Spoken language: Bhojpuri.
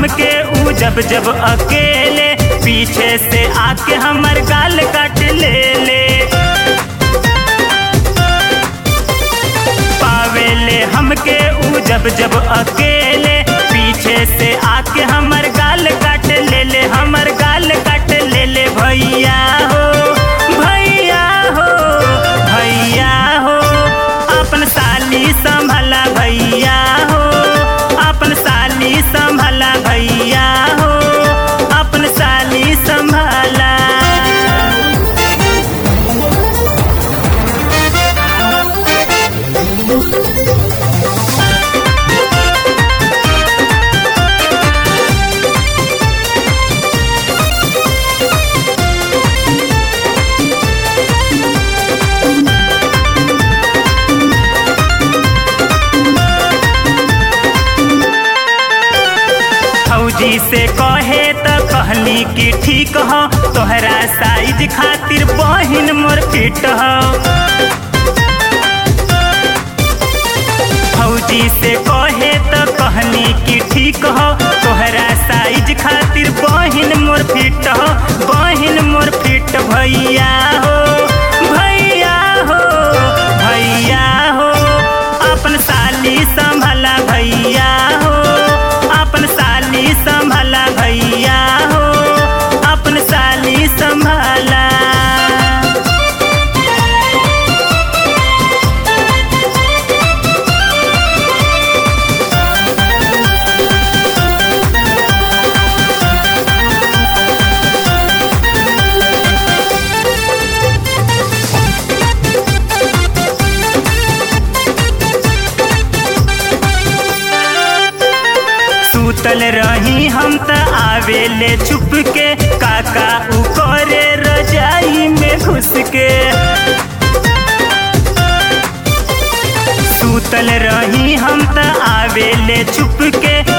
हमके ऊ जब जब अकेले पीछे से आके हमर गाल काट ले ले पावेले हमके ऊ जब जब अकेले पीछे से आके हमर गाल काट ले ले हमर गाल काट ले ले भैया हो भैया हो भैया हो अपन साली संभला भैया हो अपन साली संभला भैया हो अपन साली संभला फौजी से कहे त कहली कि ठीक हो तोहरा साइज खातिर बहिन मोर फिट हो फौजी से कहे त कहली कि ठीक हो तोहरा साइज खातिर बहिन मोर फिट हो बहिन मोर फिट भैया हो भैया हो भैया हो अपन साली संभला भैया हो अपन साली संभला भैया हो अपन साली संभला सुतल रही हम त आवेले छुप के काका उ करे रजाई में घुस के सुतल रही हम त आवेले छुप के